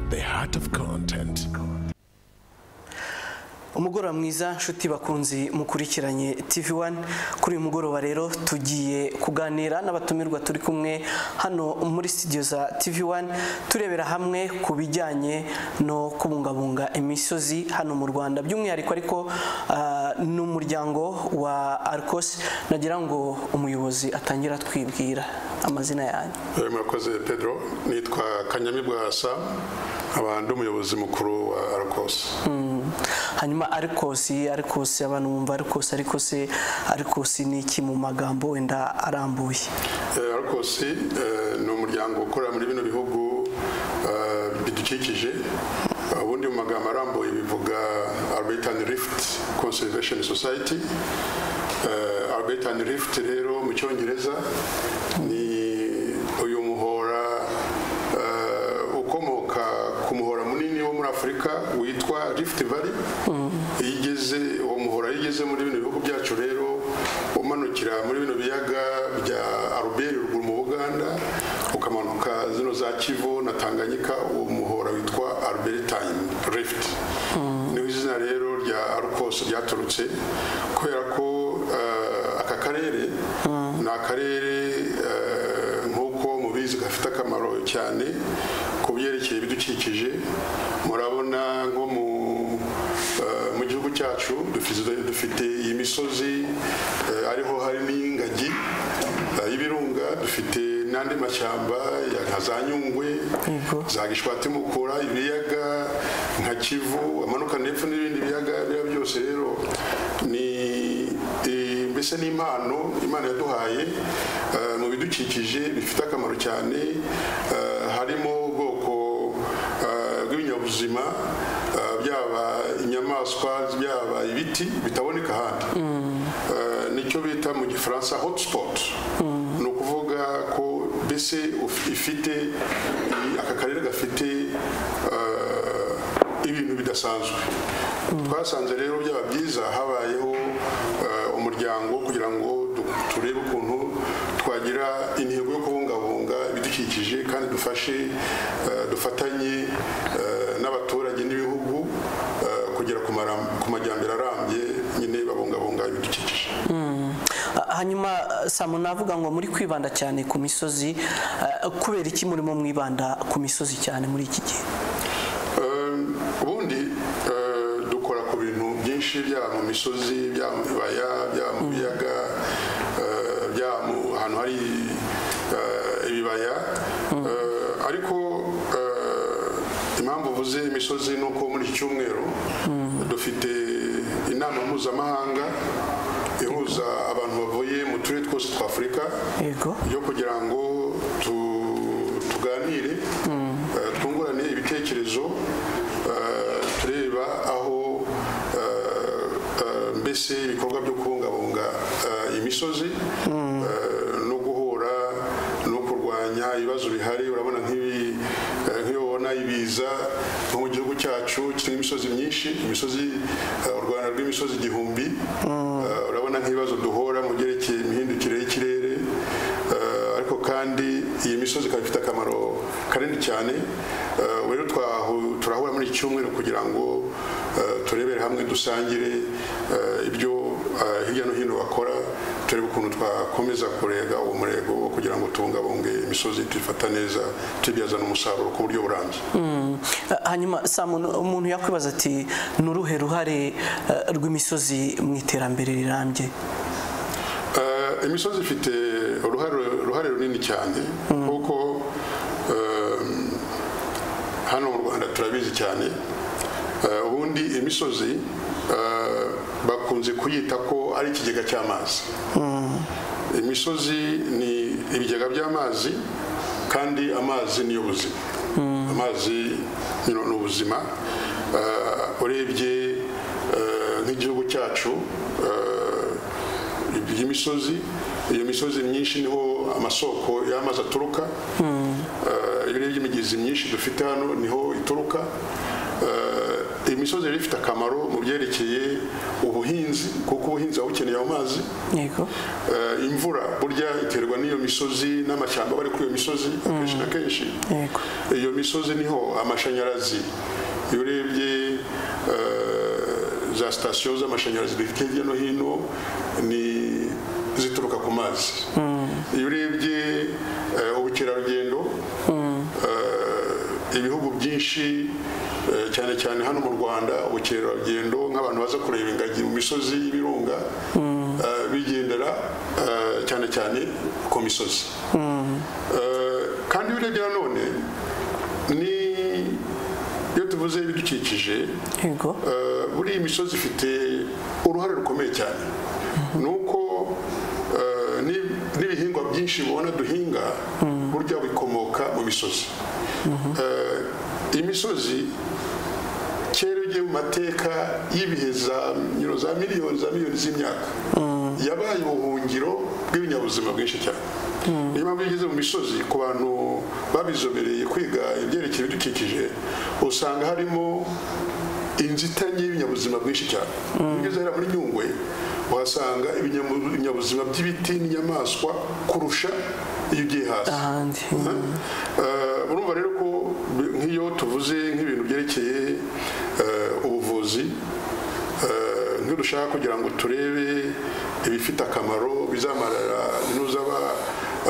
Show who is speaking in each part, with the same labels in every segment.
Speaker 1: the heart of content.
Speaker 2: umugoroba mwiza nshuti bakunzi mukurikiranye tv wani kuri uyu mugoroba rero tugiye kuganira n'abatumirwa turi kumwe hano muri studio za tv wani turebera hamwe ku bijyanye no kubungabunga imisozi hano mu rwanda by'umwihariko ariko ah, n'umuryango wa arcos nagira ngo umuyobozi atangira atwibwira amazina yanyu
Speaker 3: Eh, murakoze pedro nitwa kanyamibwa sam nkaba ndi umuyobozi mukuru wa arcos
Speaker 2: Mm. hanyuma arikosi arikosi abantu bumva arikosi arikosi arikosi ni iki mu magambo wenda arambuye
Speaker 3: Eh, arcos eh, ni umuryango ukorera muri bino bihugu eh, bidukikije Eh, ubundi mu magambo arambuye bivuga arbitan rift conservation society Eh, arbitan rift rero mu cyongereza ni uyu muhora eh, ukomoka ku muhora munini wo muri afurika witwa rift valley iyo igeze uwo muhora iyo igeze muri bino bihugu byacu rero umanukira muri bino biyaga bya aruberi ruguru mu buganda ukamanuka zino za kivu na tanganyika uwo muhora witwa arbertine rift niho izina rero rya arukose ryaturutse kubera ko eh, aka karere ni akarere eh, nk'uko mubizi gafite akamaro cyane ku byerekeye ibidukikije murabona nko mu eh, mu gihugu cyacu dufite- dufite iyi misozi eh, ariho hari n'ingagi eh, y'ibirunga dufite n'andi mashyamba ya nka za nyungwe
Speaker 2: Yego.
Speaker 3: za gishwati mukura ibiyaga nka kivu amanuka ndetse n'ibindi biyaga biba byose rero ni eh, mbese ni impano imana yaduhaye eh, mu bidukikije bifite akamaro cyane eh, harimo ubwoko eh, bw'ibinyabuzima eh, byaba inyamaswa byaba ibiti bitaboneka ahandi Eh, nicyo bita mu gifaransa hotspot ni ukuvuga ko mbese uf- ifite aka karere gafite eh, ibintu bidasanzwe twasanze rero byaba byiza habayeho eh, umuryango kugira ngo du- turebe ukuntu twagira intego yo kubungabunga ibidukikije kandi dufashe eh, dufatanye eh, n'abaturage n'ibihugu eh, kugera ku maram- ku majyambere arambye nyine babungabunga ibidukikije
Speaker 2: Mm. Ah, hanyuma ah, samu navuga ngo muri kwibanda cyane ku misozi ah, kubera iki murimo mwibanda ku misozi cyane muri iki gihe
Speaker 3: Um, ubundi eh, dukora ku bintu byinshi byaba mu misozi byaba mu bibaya byaba mu biyaga eh, byaba mu hantu hari eh, ibibaya Eh, ariko eh, impamvu uvuze imisozi ni uko muri iki cyumweru dufite inama mpuzamahanga ihuza abantu bavuye mu turere twose twa afurika
Speaker 2: yego
Speaker 3: byo kugira ngo tu- tuganire eh, twungurane ibitekerezo eh, tureba aho eh, eh, mbese ibikorwa byo kubungabunga eh, imisozi eh, no guhura no kurwanya ibibazo bihari urabona nk'ibi eh, nk'iyo ubona ibiza nko mu gihugu cyacu kirimo imisozi myinshi imisozi eh, u rwanda rw'imisozi igihumbi Eh, urabona nk'ibibazo duhura mu byerekeye imihindukire y'ikirere Eh, ariko kandi iyi misozi ikaba ifite akamaro kanini cyane Eh, rero twahu- turahura muri iki cyumweru kugira ngo eh, turebere hamwe dusangire eh, ibyo eh, hirya no hino bakora turebe ukuntu twakomeza kurega uwo murego wo kugira ngo tubungabunge imisozi tuyifata neza tuyibyazana umusaruro ku buryo burambye
Speaker 2: Mm. Ah, hanyuma samu n- umuntu yakwibaza ati ni uruhe ruhare ah, rw'imisozi mu iterambere rirambye
Speaker 3: Eh, imisozi ifite uruhare uruhare runini cyane kuko eh, hano mu rwanda turabizi cyane Eh, ubundi imisozi eh, bakunze kuyita ko ari ikigega cy'amazi imisozi ni ibigega by'amazi kandi amazi niyo buzima amazi you know, ni ubuzima Eh, urebye eh, nk'igihugu cyacu eh, iyi misozi iyo misozi myinshi niho amasoko y'amazi aturuka Eh, iyo urebye imigezi myinshi dufite hano niho ituruka Eh, imisozi rero ifite akamaro mu byerekeye ubuhinzi kuko ubuhinzi buba bukeneye ayo mazi
Speaker 2: yego
Speaker 3: Eh, imvura burya iterwa n'iyo misozi n'amashyamba aba ari kuri iyo misozi akenshi na kenshi
Speaker 2: yego
Speaker 3: iyo misozi niho amashanyarazi iyo urebye eh, za sitasiyo z'amashanyarazi dufite hirya no hino ni zituruka ku mazi iyo urebye eh, ubukerarugendo eh, ibihugu byinshi eh, cyane cyane hano mu rwanda ubukerarugendo nk'abantu baza kureba ingagi mu misozi y'ibirunga eh, bigendera eh, cyane cyane ku misozi Eh, kandi iyo urebye nanone ni iyo tuvuze ibidukikije
Speaker 2: yego
Speaker 3: eh, buriya imisozi ifite uruhare rukomeye cyane ni uko eh, ni- n'ibihingwa byinshi mubona duhinga burya bikomoka mu misozi Eh, imisozi kera ugiye mu mateka y'ibihe za you know, za miliyoni za miliyoni z'imyaka yabaye ubuhungiro bw'ibinyabuzima bwinshi cyane niyo mpamvu iyo ugeze mu misozi ku bantu babizobereye kwiga ibyerekeye ibidukikije usanga harimo inzitane y'ibinyabuzima bwinshi cyane iyo ugeze hariya muri nyungwe uhasanga ibinyamu- ibinyabuzima by'ibiti n'inyamaswa kurusha iyo ugiye hasi
Speaker 2: ahandi
Speaker 3: Eh, urumva rero ko bi- nk'iyo tuvuze nk'ibintu byerekeye eh, ubuvuzi eh, ntidushaka kugira ngo turebe ibifite akamaro bizamarira n'uzaba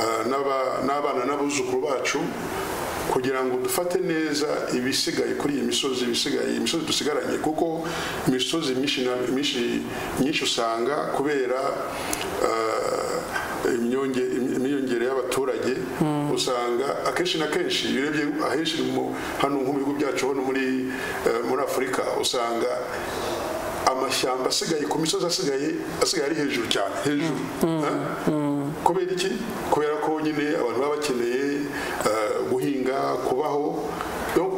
Speaker 3: eh, n'aba- n'abana n'abuzukuru bacu kugira ngo dufate neza ibisigaye kuri iyi misozi ibisigaye imisozi dusigaranye kuko imisozi myinshi na- myinshi- myinshi usanga kubera eh, imyonge- imyiyongere y'abaturage usanga akenshi na kenshi iyo urebye ahenshi mu- hano nko mu bihugu byacu hano muri eh, muri afurika usanga amashyamba asigaye ku misozi asigaye asigaye ari hejuru cyane hejuru Eh? kubera iki kubera ko nyine abantu baba bakeneye eh, guhinga kubaho Donc,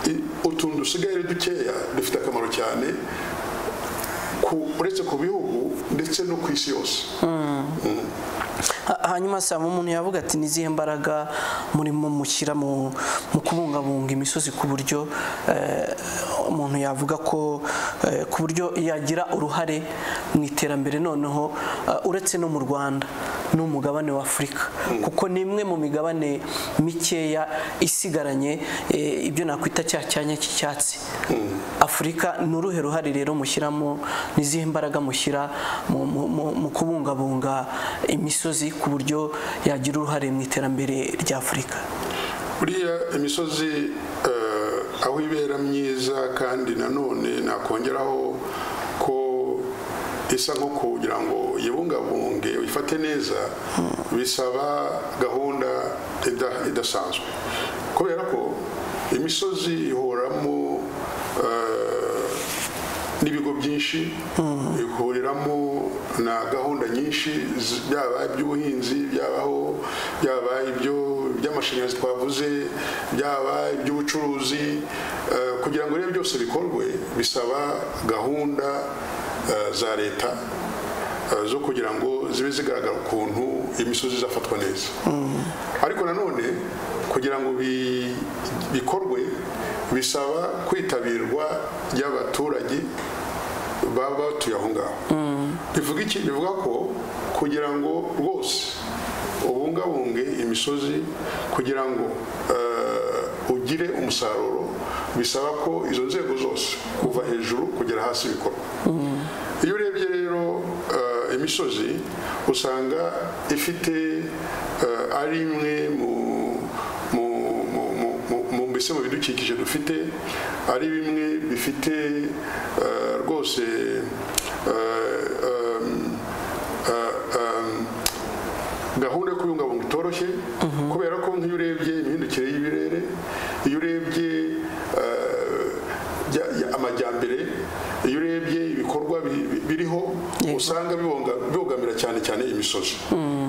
Speaker 3: i- utuntu dusigaye dukeya dufite akamaro cyane ku- uretse ku bihugu ndetse no ku isi yose
Speaker 2: Ha- hanyuma saa umuntu yavuga ati n'izihe mbaraga murimo mushyira mu mu kubungabunga imisozi ku buryo eh, umuntu yavuga ko eh, ku buryo yagira uruhare mu iterambere noneho eh, uretse no mu rwanda n'umugabane wa afurika kuko ni imwe mu migabane mikeya isigaranye eh, ibyo nakwita cya cyanya cy'icyatsi afurika ni uruhe ruhare rero mushyiramo n'izihe mbaraga mushyira mu- mu- mu mu kubungabunga imisozi ku buryo yagira uruhare mu iterambere rya afurika
Speaker 3: buriya imisozi eh, aho ibera myiza kandi nanone nakongeraho ko isa nko kugira ngo yibungabunge uyifate neza bisaba gahunda ida- idasanzwe kubera ko imisozi ihoramo eh, n'ibigo byinshi bihuriramo na gahunda nyinshi zi- byaba iby'ubuhinzi byabaho byaba ibyo by'amashanyarazi twavuze byaba iby'ubucuruzi eh, kugira ngo rero byose bikorwe bisaba gahunda eh, za leta eh, zo kugira ngo zibe zigaragara ukuntu imisozi izafatwa neza ariko nanone kugira ngo bi- bikorwe bisaba kwitabirwa ry'abaturage baba batuye aho ngaho bivuga iki bivuga ko kugira ngo rwose ubungabunge imisozi kugira ngo eh, ugire umusaruro bisaba ko izo nzego zose kuva hejuru kugera hasi bikorwa iyo urebye rero eh, imisozi usanga ifite eh, ari imwe mu mu- mu- mu- mu- mu mbese mu bidukikije dufite ari bimwe bifite eh, rwose eh, em, eh, em, gahunda yo kubungabunga itoroshye kubera ko nk'iyo urebye imihindukire y'ibirere iyo urebye eh, bya- ya- amajyambere iyo urebye ibikorwa bi- bi- biriho usanga bibonga- bibogamira cyane cyane imisozi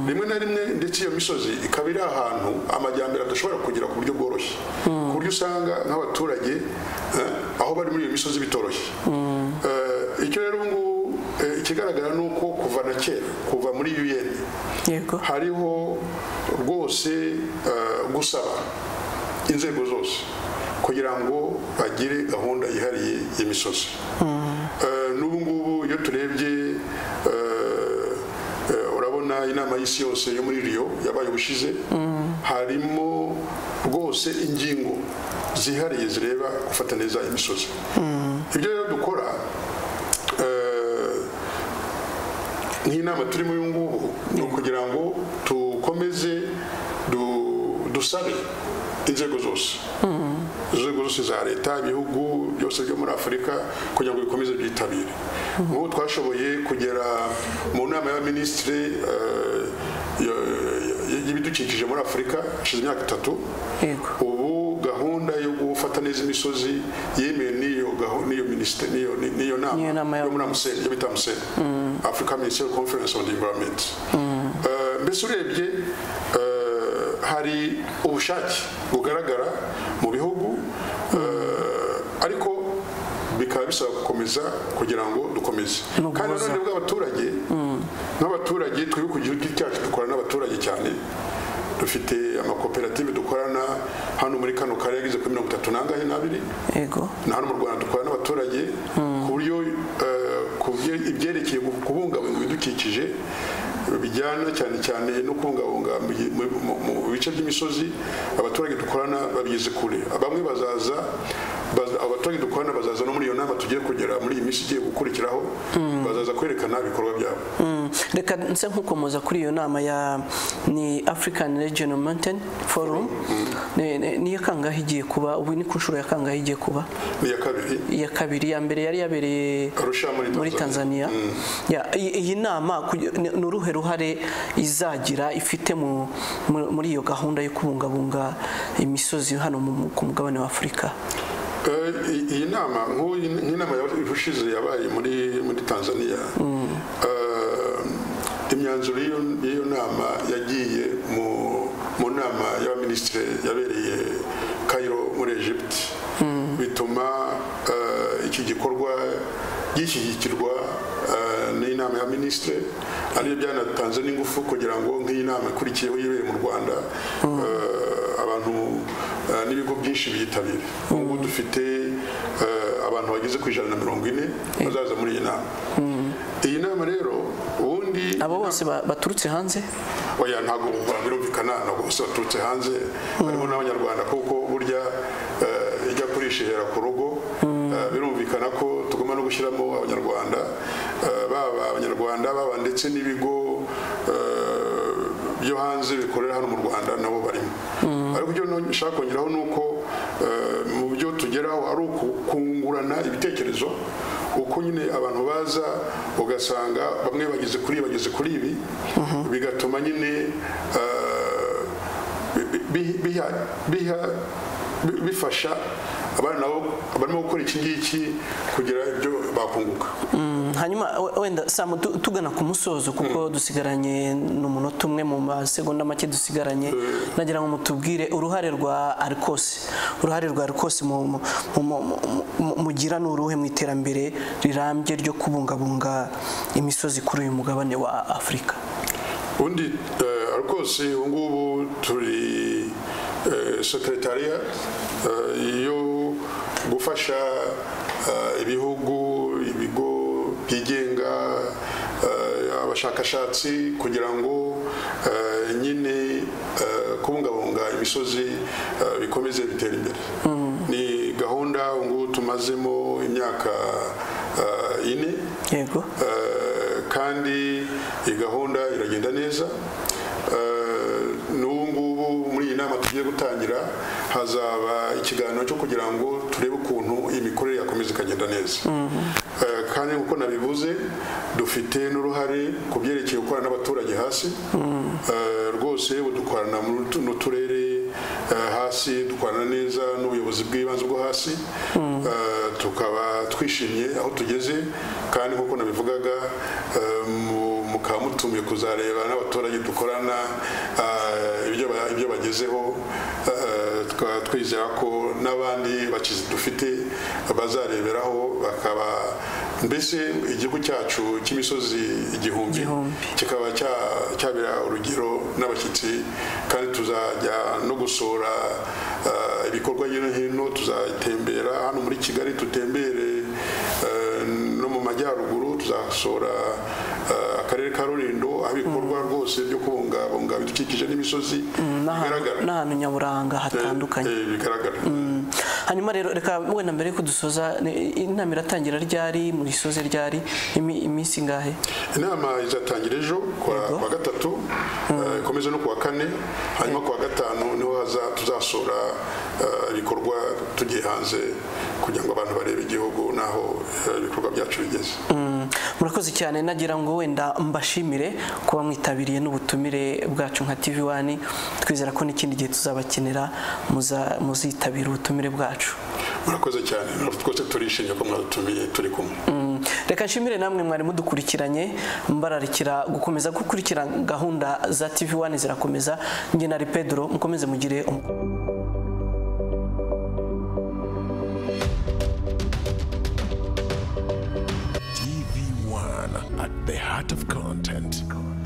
Speaker 3: rimwe na rimwe ndetse iyo misozi ikaba iri ahantu amajyambere adashobora kugera ku buryo bworoshye ku buryo usanga nk'abaturage eh, aho bari muri iyo misozi bitoroshye Eh, icyo rero ubu ngubu eh, ikigaragara ni uko kuva na kera kuva muri UN
Speaker 2: yego
Speaker 3: hariho rwose eh, gusaba inzego zose kugira ngo bagire gahunda yihariye y'imisozi Eh, n'ubu ngubu iyo turebye eh, eh, urabona inama y'isi yose yo muri riyo yabaye ubushize harimo rwose ingingo zihariye zireba gufata neza imisozi ibyo rero dukora eh, nk'inama turimo uyu ngubu ni ukugira ngo dukomeze du- dusabe inzego zose inzego zose za leta ibihugu byose byo muri afurika kugira ngo bikomeze byitabire nk'ubu twashoboye kugera mu nama y'abaminisitiri eh, ya- ya- y'ibidukikije muri afurika hashize imyaka itatu
Speaker 2: yego
Speaker 3: ubu gahunda yo gufata neza imisozi yemewe n'iyo gahu- n'iyo minisiteri niyo ni- niyo
Speaker 2: Niyo
Speaker 3: nama
Speaker 2: nama ya-
Speaker 3: yo muri amuseni yo bita amuseni africa ministerial conference on the environment Eh, mbese urebye eh, hari ubushake bugaragara mu bihugu eh, ariko bikaba bisaba gukomeza kugira ngo dukomeze
Speaker 2: No
Speaker 3: kandi
Speaker 2: guhoza.
Speaker 3: nanone bw'abaturage nk'abaturage twebwe ku giti cyacu dukorana n'abaturage cyane dufite amakoperative dukorana hano muri kano karere ageze kuri mirongo itatu n'angahe n'abiri
Speaker 2: yego
Speaker 3: na hano mu rwanda dukorana n'abaturage ku buryo eh, ku bye- ibyerekeye gu- kubungabunga ibidukikije bijyana cyane cyane no kubungabunga mu gi- mu- mu- mu bice by'imisozi abaturage dukorana babigeze kure bamwe bazaza baza- abaturage dukorana bazaza no muri iyo nama tugiye kugera muri iyi minsi igiye gukurikiraho bazaza kwerekana ibikorwa byabo
Speaker 2: Mm, reka nse nkukomoza kuri iyo nama ya ni african regional mountain forum Ni- ni- niyo kangahe igiye kuba ubu ni ku nshuro ya kangahe igiye kuba
Speaker 3: iya kabiri
Speaker 2: iya kabiri ya mbere yari yabereye
Speaker 3: arusha
Speaker 2: muri tanzania Ya, iyi iyi nama kugi- ni ni uruhe ruhare izagira ifite mu- mu- muri iyo gahunda yo kubungabunga imisozi hano mu- mu- ku mugabane wa afurika
Speaker 3: Eh, i- iyi nama nk'ubu iyi- nk'inama yaba- irushize yabaye muri muri tanzania Eh, imyanzuro y'iyo y'iyo nama yagiye mu mu nama y'abaminisitiri yabereye cairo muri egypt bituma eh, iki gikorwa gishyigikirwa eh, n'inama ya minisitiri ariyo byanatanze n'ingufu kugira ngo nk'iyi nama ikurikiyeho yibere mu rwanda eh, abantu eh, n'ibigo byinshi byitabira ubu dufite eh, abantu bageze ku ijana na mirongo ine bazaza muri iyi nama iyi nama rero ubundi
Speaker 2: abo bose ba- baturutse hanze
Speaker 3: oya ntabwo ubura birumvikana ntabwo bose baturutse hanze harimo n'abanyarwanda kuko burya eh, ijya kurisha ihera ku rugo Eh, birumvikana ko tugomba no gushyiramo abanyarwanda eh, baba abanyarwanda baba ndetse n'ibigo eh, byo hanze bikorera hano mu rwanda nabo barimo ariko ibyo nshaka kongeraho ni uko eh, mu byo tugeraho ari ukungurana ibitekerezo uko nyine abantu baza ugasanga bamwe bageze kuri ibi, bageze kuri ibi bigatuma nyine eh, bi- bi- biha- biha- bi- bifasha abana nabo barimo gukora iki ngiki kugira ibyo bakunguka
Speaker 2: Mm, hanyuma we- wenda samu tu- tugana ku musozo kuko dusigaranye n'umunota umwe mu masegonda make dusigaranye nagira ngo mutubwire uruhare rwa arikose uruhare rwa arikose mu- mu- mu- mu- mu- mu- mugira ni uruhe mu iterambere rirambye ryo kubungabunga imisozi kuri uyu mugabane wa afurika
Speaker 3: ubundi eh, rwose ubu ngubu turi eh, sekretariya eh, yo gufasha eh, ibihugu ibigo byigenga eh, abashakashatsi kugira ngo eh, nyine eh, kubungabunga imisozi eh, bikomeze bitera imbere ni gahunda ubu ngubu tumazemo imyaka eh, ine
Speaker 2: yego
Speaker 3: Eh, kandi iyi gahunda iragenda neza Eh, n'ubu ngubu muri iyi nama tugiye gutangira hazaba ikiganiro cyo kugira ngo turebe ukuntu iyi mikorere yakomeza ikagenda neza Eh, kandi nk'uko nabivuze dufite n'uruhare ku byerekeye gukorana n'abaturage hasi Eh, rwose ubu dukorana mu tu- n'uturere eh, hasi dukorana neza n'ubuyobozi bw'ibanze bwo hasi Eh, tukaba twishimye aho tugeze kandi nk'uko nabivugaga eh, mu- mukaba mutumiye kuzareba n'abaturage dukorana eh, ibyo ba- ibyo bagezeho eh, tukaba twizera ko n'abandi bakizi dufite bazareberaho bakaba mbese igihugu cyacu cy'imisozi igihumbi
Speaker 2: Igihumbi.
Speaker 3: kikaba cya- cyabera urugero n'abashyitsi kandi tuzajya no gusura eh, ibikorwa hirya no hino tuzatembera hano muri kigali tutembere eh, no mu majyaruguru tuzasura eh, akarere ka rulindo aho ibikorwa rwose byo kubungabunga ibidukikije n'imisozi bigaragara
Speaker 2: n'ahantu nyaburanga hatandukanye
Speaker 3: Eh, eh, bigaragara
Speaker 2: Mm. hanyuma rero reka wenda mbere yuko dusoza ni- inama iratangira ryari mu risoze ryari imi- iminsi ingahe
Speaker 3: inama izatangira ejo kuwa
Speaker 2: Yego.
Speaker 3: kuwa gatatu eh, ikomeze no kuwa kane hanyuma kuwa gatanu niho haza- tuzasura eh, ibikorwa tugiye hanze kugira ngo abantu barebe igihugu n'aho eh, ibikorwa byacu bigeze
Speaker 2: Mm. murakoze cyane nagira ngo wenda mbashimire kuba mwitabiriye n'ubutumire bwacu nka tv wani twizera ko n'ikindi gihe tuzabakenera muza- muzitabira ubutumire bwacu
Speaker 3: murakoze cyane natwe twese turishimye ko mwadutumiye turi kumwe
Speaker 2: Mm. reka nshimire namwe mwari mudukurikiranye mbararikira gukomeza gukurikira gahunda za tv wani zirakomeza njye na pedro mukomeze mugire umu-
Speaker 1: TV One at the heart of content.